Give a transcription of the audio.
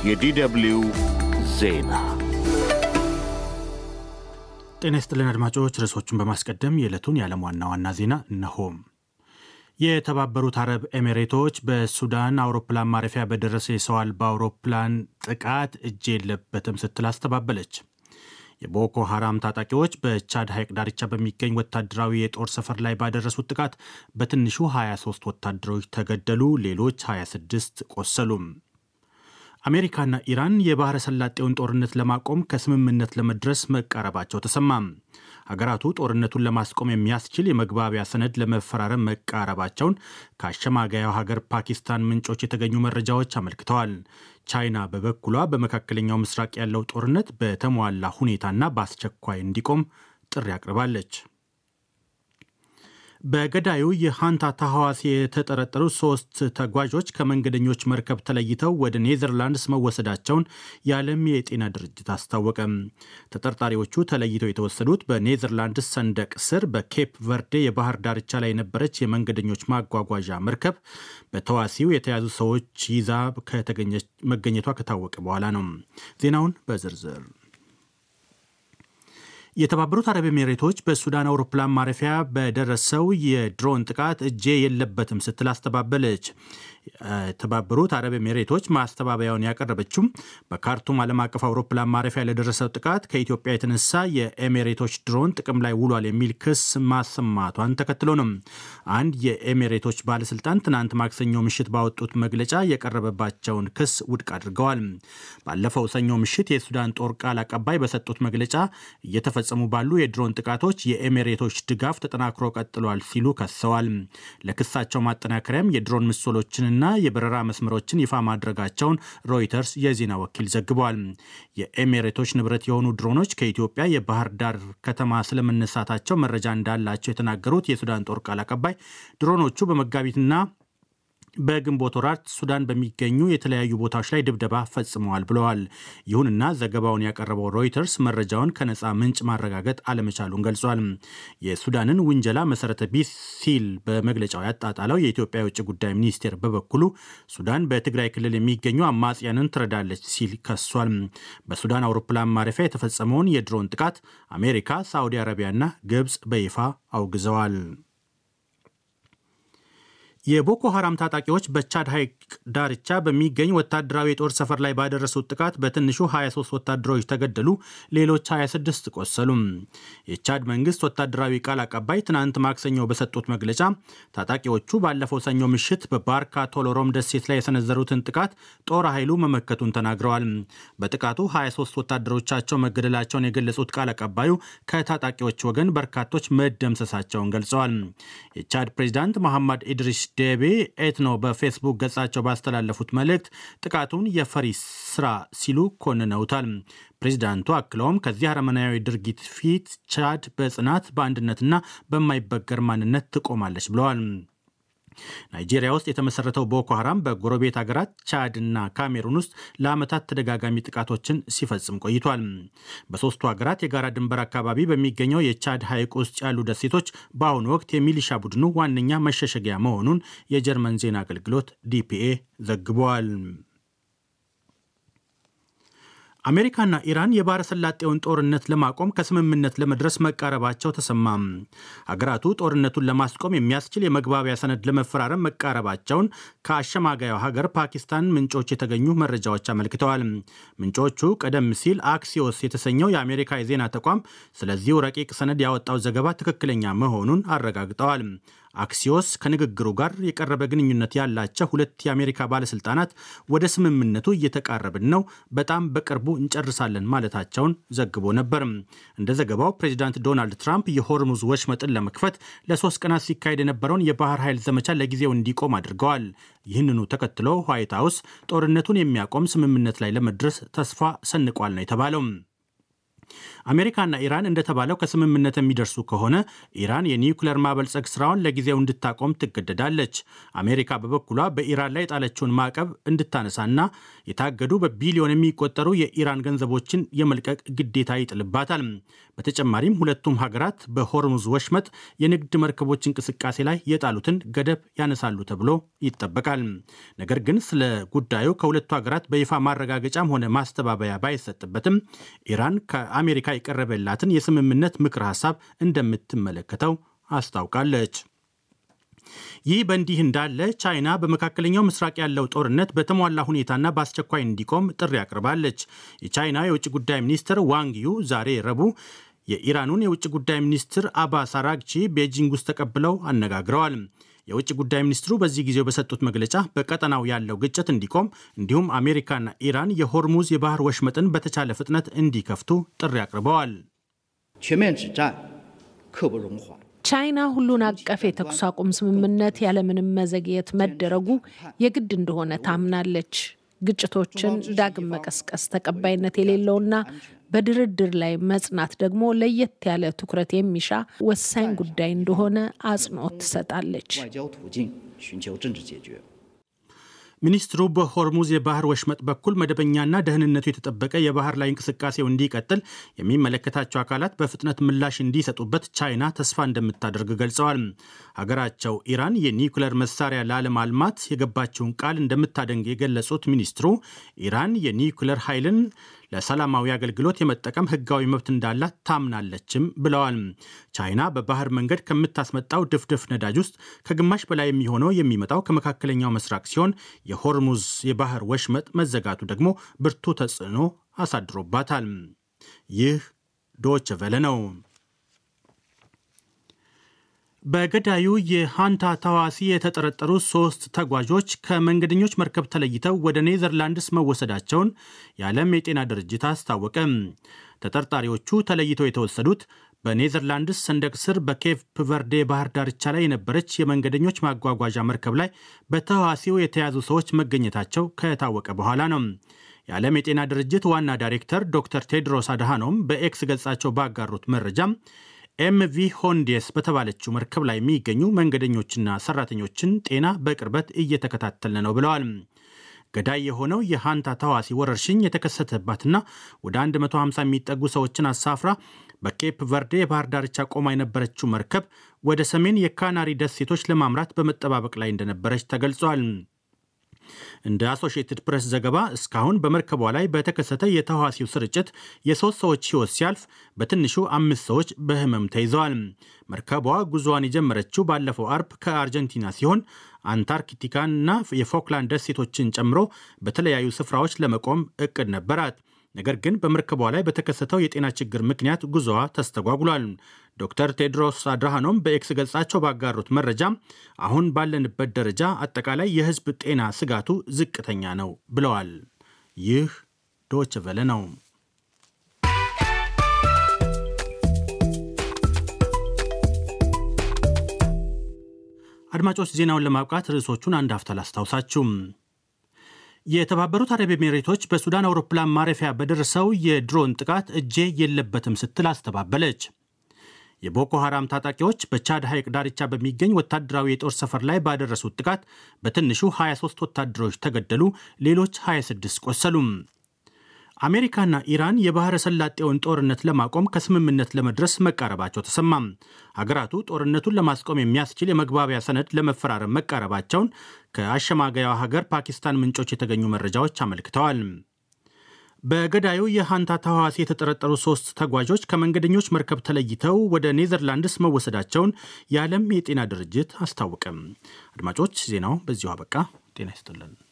የዲደብልዩ ዜና ጤና ይስጥልን አድማጮች። ርዕሶቹን በማስቀደም የዕለቱን የዓለም ዋና ዋና ዜና እነሆም። የተባበሩት አረብ ኤሚሬቶች በሱዳን አውሮፕላን ማረፊያ በደረሰ የሰው አልባ አውሮፕላን ጥቃት እጅ የለበትም ስትል አስተባበለች። የቦኮ ሐራም ታጣቂዎች በቻድ ሐይቅ ዳርቻ በሚገኝ ወታደራዊ የጦር ሰፈር ላይ ባደረሱት ጥቃት በትንሹ 23 ወታደሮች ተገደሉ፣ ሌሎች 26 ቆሰሉም። አሜሪካና ኢራን የባሕረ ሰላጤውን ጦርነት ለማቆም ከስምምነት ለመድረስ መቃረባቸው ተሰማም። ሀገራቱ ጦርነቱን ለማስቆም የሚያስችል የመግባቢያ ሰነድ ለመፈራረም መቃረባቸውን ከአሸማጋያው ሀገር ፓኪስታን ምንጮች የተገኙ መረጃዎች አመልክተዋል። ቻይና በበኩሏ በመካከለኛው ምስራቅ ያለው ጦርነት በተሟላ ሁኔታና በአስቸኳይ እንዲቆም ጥሪ አቅርባለች። በገዳዩ የሃንታ ታሐዋሲ የተጠረጠሩ ሶስት ተጓዦች ከመንገደኞች መርከብ ተለይተው ወደ ኔዘርላንድስ መወሰዳቸውን የዓለም የጤና ድርጅት አስታወቀ። ተጠርጣሪዎቹ ተለይተው የተወሰዱት በኔዘርላንድስ ሰንደቅ ስር በኬፕ ቨርዴ የባህር ዳርቻ ላይ የነበረች የመንገደኞች ማጓጓዣ መርከብ በተዋሲው የተያዙ ሰዎች ይዛ መገኘቷ ከታወቀ በኋላ ነው። ዜናውን በዝርዝር የተባበሩት አረብ ኤሚሬቶች በሱዳን አውሮፕላን ማረፊያ በደረሰው የድሮን ጥቃት እጄ የለበትም ስትል አስተባበለች። የተባበሩት አረብ ኤሚሬቶች ማስተባበያውን ያቀረበችው በካርቱም ዓለም አቀፍ አውሮፕላን ማረፊያ ለደረሰው ጥቃት ከኢትዮጵያ የተነሳ የኤሚሬቶች ድሮን ጥቅም ላይ ውሏል የሚል ክስ ማሰማቷን ተከትሎ ነው። አንድ የኤሚሬቶች ባለስልጣን ትናንት ማክሰኞ ምሽት ባወጡት መግለጫ የቀረበባቸውን ክስ ውድቅ አድርገዋል። ባለፈው ሰኞ ምሽት የሱዳን ጦር ቃል አቀባይ በሰጡት መግለጫ እየተፈጸሙ ባሉ የድሮን ጥቃቶች የኤሚሬቶች ድጋፍ ተጠናክሮ ቀጥሏል ሲሉ ከሰዋል። ለክሳቸው ማጠናከሪያም የድሮን ምስሎችን ና የበረራ መስመሮችን ይፋ ማድረጋቸውን ሮይተርስ የዜና ወኪል ዘግቧል። የኤሚሬቶች ንብረት የሆኑ ድሮኖች ከኢትዮጵያ የባህር ዳር ከተማ ስለመነሳታቸው መረጃ እንዳላቸው የተናገሩት የሱዳን ጦር ቃል አቀባይ ድሮኖቹ በመጋቢትና በግንቦት ወራት ሱዳን በሚገኙ የተለያዩ ቦታዎች ላይ ድብደባ ፈጽመዋል ብለዋል። ይሁንና ዘገባውን ያቀረበው ሮይተርስ መረጃውን ከነፃ ምንጭ ማረጋገጥ አለመቻሉን ገልጿል። የሱዳንን ውንጀላ መሰረተ ቢስ ሲል በመግለጫው ያጣጣለው የኢትዮጵያ የውጭ ጉዳይ ሚኒስቴር በበኩሉ ሱዳን በትግራይ ክልል የሚገኙ አማጽያንን ትረዳለች ሲል ከሷል። በሱዳን አውሮፕላን ማረፊያ የተፈጸመውን የድሮን ጥቃት አሜሪካ፣ ሳዑዲ አረቢያና ግብፅ በይፋ አውግዘዋል። የቦኮ ሐራም ታጣቂዎች በቻድ ሐይቅ ዳርቻ በሚገኝ ወታደራዊ የጦር ሰፈር ላይ ባደረሱት ጥቃት በትንሹ 23 ወታደሮች ተገደሉ፣ ሌሎች 26 ቆሰሉም። የቻድ መንግስት ወታደራዊ ቃል አቀባይ ትናንት ማክሰኞ በሰጡት መግለጫ ታጣቂዎቹ ባለፈው ሰኞ ምሽት በባርካ ቶሎሮም ደሴት ላይ የሰነዘሩትን ጥቃት ጦር ኃይሉ መመከቱን ተናግረዋል። በጥቃቱ 23 ወታደሮቻቸው መገደላቸውን የገለጹት ቃል አቀባዩ ከታጣቂዎች ወገን በርካቶች መደምሰሳቸውን ገልጸዋል። የቻድ ፕሬዚዳንት መሐመድ ኢድሪስ ዴቤ ኤትኖ በፌስቡክ ገጻቸው ባስተላለፉት መልእክት ጥቃቱን የፈሪ ስራ ሲሉ ኮንነውታል። ፕሬዚዳንቱ አክለውም ከዚህ አረመናዊ ድርጊት ፊት ቻድ በጽናት በአንድነትና በማይበገር ማንነት ትቆማለች ብለዋል። ናይጄሪያ ውስጥ የተመሰረተው ቦኮ ሐራም በጎረቤት ሀገራት ቻድ እና ካሜሩን ውስጥ ለዓመታት ተደጋጋሚ ጥቃቶችን ሲፈጽም ቆይቷል። በሦስቱ ሀገራት የጋራ ድንበር አካባቢ በሚገኘው የቻድ ሐይቅ ውስጥ ያሉ ደሴቶች በአሁኑ ወቅት የሚሊሻ ቡድኑ ዋነኛ መሸሸጊያ መሆኑን የጀርመን ዜና አገልግሎት ዲፒኤ ዘግቧል። አሜሪካና ኢራን የባሕረ ሰላጤውን ጦርነት ለማቆም ከስምምነት ለመድረስ መቃረባቸው ተሰማም። ሀገራቱ ጦርነቱን ለማስቆም የሚያስችል የመግባቢያ ሰነድ ለመፈራረም መቃረባቸውን ከአሸማጋዩ ሀገር ፓኪስታን ምንጮች የተገኙ መረጃዎች አመልክተዋል። ምንጮቹ ቀደም ሲል አክሲዮስ የተሰኘው የአሜሪካ የዜና ተቋም ስለዚሁ ረቂቅ ሰነድ ያወጣው ዘገባ ትክክለኛ መሆኑን አረጋግጠዋል። አክሲዮስ ከንግግሩ ጋር የቀረበ ግንኙነት ያላቸው ሁለት የአሜሪካ ባለስልጣናት ወደ ስምምነቱ እየተቃረብን ነው፣ በጣም በቅርቡ እንጨርሳለን ማለታቸውን ዘግቦ ነበር። እንደ ዘገባው ፕሬዚዳንት ዶናልድ ትራምፕ የሆርሙዝ ወሽመጥን ለመክፈት ለሶስት ቀናት ሲካሄድ የነበረውን የባህር ኃይል ዘመቻ ለጊዜው እንዲቆም አድርገዋል። ይህንኑ ተከትሎ ዋይት ሀውስ ጦርነቱን የሚያቆም ስምምነት ላይ ለመድረስ ተስፋ ሰንቋል ነው የተባለው። አሜሪካና ኢራን እንደተባለው ከስምምነት የሚደርሱ ከሆነ ኢራን የኒውክለር ማበልጸግ ስራውን ለጊዜው እንድታቆም ትገደዳለች። አሜሪካ በበኩሏ በኢራን ላይ የጣለችውን ማዕቀብ እንድታነሳና የታገዱ በቢሊዮን የሚቆጠሩ የኢራን ገንዘቦችን የመልቀቅ ግዴታ ይጥልባታል። በተጨማሪም ሁለቱም ሀገራት በሆርሙዝ ወሽመጥ የንግድ መርከቦች እንቅስቃሴ ላይ የጣሉትን ገደብ ያነሳሉ ተብሎ ይጠበቃል። ነገር ግን ስለ ጉዳዩ ከሁለቱ ሀገራት በይፋ ማረጋገጫም ሆነ ማስተባበያ ባይሰጥበትም ኢራን ከአሜሪካ የቀረበላትን የስምምነት ምክር ሀሳብ እንደምትመለከተው አስታውቃለች። ይህ በእንዲህ እንዳለ ቻይና በመካከለኛው ምስራቅ ያለው ጦርነት በተሟላ ሁኔታና በአስቸኳይ እንዲቆም ጥሪ አቅርባለች። የቻይና የውጭ ጉዳይ ሚኒስትር ዋንግ ዩ ዛሬ ረቡዕ የኢራኑን የውጭ ጉዳይ ሚኒስትር አባስ አራግቺ ቤጂንግ ውስጥ ተቀብለው አነጋግረዋል። የውጭ ጉዳይ ሚኒስትሩ በዚህ ጊዜው በሰጡት መግለጫ በቀጠናው ያለው ግጭት እንዲቆም እንዲሁም አሜሪካና ኢራን የሆርሙዝ የባህር ወሽመጥን በተቻለ ፍጥነት እንዲከፍቱ ጥሪ አቅርበዋል። ቻይና ሁሉን አቀፍ የተኩስ አቁም ስምምነት ያለምንም መዘግየት መደረጉ የግድ እንደሆነ ታምናለች። ግጭቶችን ዳግም መቀስቀስ ተቀባይነት የሌለውና በድርድር ላይ መጽናት ደግሞ ለየት ያለ ትኩረት የሚሻ ወሳኝ ጉዳይ እንደሆነ አጽንኦት ትሰጣለች። ሚኒስትሩ በሆርሙዝ የባህር ወሽመጥ በኩል መደበኛና ደህንነቱ የተጠበቀ የባህር ላይ እንቅስቃሴው እንዲቀጥል የሚመለከታቸው አካላት በፍጥነት ምላሽ እንዲሰጡበት ቻይና ተስፋ እንደምታደርግ ገልጸዋል። ሀገራቸው ኢራን የኒውክለር መሳሪያ ላለማልማት የገባቸውን ቃል እንደምታደንግ የገለጹት ሚኒስትሩ ኢራን የኒውክለር ኃይልን ለሰላማዊ አገልግሎት የመጠቀም ሕጋዊ መብት እንዳላት ታምናለችም ብለዋል። ቻይና በባህር መንገድ ከምታስመጣው ድፍድፍ ነዳጅ ውስጥ ከግማሽ በላይ የሚሆነው የሚመጣው ከመካከለኛው ምስራቅ ሲሆን የሆርሙዝ የባህር ወሽመጥ መዘጋቱ ደግሞ ብርቱ ተጽዕኖ አሳድሮባታል። ይህ ዶች ቨለ ነው። በገዳዩ የሃንታ ታዋሲ የተጠረጠሩ ሶስት ተጓዦች ከመንገደኞች መርከብ ተለይተው ወደ ኔዘርላንድስ መወሰዳቸውን የዓለም የጤና ድርጅት አስታወቀ። ተጠርጣሪዎቹ ተለይተው የተወሰዱት በኔዘርላንድስ ሰንደቅ ስር በኬፕ ቨርዴ ባህር ዳርቻ ላይ የነበረች የመንገደኞች ማጓጓዣ መርከብ ላይ በተዋሲው የተያዙ ሰዎች መገኘታቸው ከታወቀ በኋላ ነው። የዓለም የጤና ድርጅት ዋና ዳይሬክተር ዶክተር ቴድሮስ አድሃኖም በኤክስ ገጻቸው ባጋሩት መረጃ ኤምቪ ሆንዴስ በተባለችው መርከብ ላይ የሚገኙ መንገደኞችና ሰራተኞችን ጤና በቅርበት እየተከታተልን ነው ብለዋል። ገዳይ የሆነው የሃንታ ተዋሲ ወረርሽኝ የተከሰተባትና ወደ 150 የሚጠጉ ሰዎችን አሳፍራ በኬፕ ቨርዴ የባህር ዳርቻ ቆማ የነበረችው መርከብ ወደ ሰሜን የካናሪ ደሴቶች ለማምራት በመጠባበቅ ላይ እንደነበረች ተገልጿል። እንደ አሶሺየትድ ፕሬስ ዘገባ እስካሁን በመርከቧ ላይ በተከሰተ የተዋሲው ስርጭት የሶስት ሰዎች ሕይወት ሲያልፍ በትንሹ አምስት ሰዎች በህመም ተይዘዋል። መርከቧ ጉዞዋን የጀመረችው ባለፈው አርብ ከአርጀንቲና ሲሆን አንታርክቲካንና የፎክላንድ ደሴቶችን ጨምሮ በተለያዩ ስፍራዎች ለመቆም እቅድ ነበራት። ነገር ግን በመርከቧ ላይ በተከሰተው የጤና ችግር ምክንያት ጉዞዋ ተስተጓጉሏል። ዶክተር ቴድሮስ አድራሃኖም በኤክስ ገጻቸው ባጋሩት መረጃ አሁን ባለንበት ደረጃ አጠቃላይ የሕዝብ ጤና ስጋቱ ዝቅተኛ ነው ብለዋል። ይህ ዶች ቨለ ነው። አድማጮች ዜናውን ለማብቃት ርዕሶቹን አንድ ሀፍታ ላስታውሳችሁ። የተባበሩት አረብ ኤሚሬቶች በሱዳን አውሮፕላን ማረፊያ በደረሰው የድሮን ጥቃት እጄ የለበትም ስትል አስተባበለች። የቦኮ ሐራም ታጣቂዎች በቻድ ሐይቅ ዳርቻ በሚገኝ ወታደራዊ የጦር ሰፈር ላይ ባደረሱት ጥቃት በትንሹ 23 ወታደሮች ተገደሉ፣ ሌሎች 26 ቆሰሉም። አሜሪካና ኢራን የባሕረ ሰላጤውን ጦርነት ለማቆም ከስምምነት ለመድረስ መቃረባቸው ተሰማም። ሀገራቱ ጦርነቱን ለማስቆም የሚያስችል የመግባቢያ ሰነድ ለመፈራረም መቃረባቸውን ከአሸማጋያዋ ሀገር ፓኪስታን ምንጮች የተገኙ መረጃዎች አመልክተዋል። በገዳዩ የሃንታ ተህዋሲ የተጠረጠሩ ሶስት ተጓዦች ከመንገደኞች መርከብ ተለይተው ወደ ኔዘርላንድስ መወሰዳቸውን የዓለም የጤና ድርጅት አስታወቀም። አድማጮች ዜናው በዚሁ አበቃ። ጤና ይስጥልን።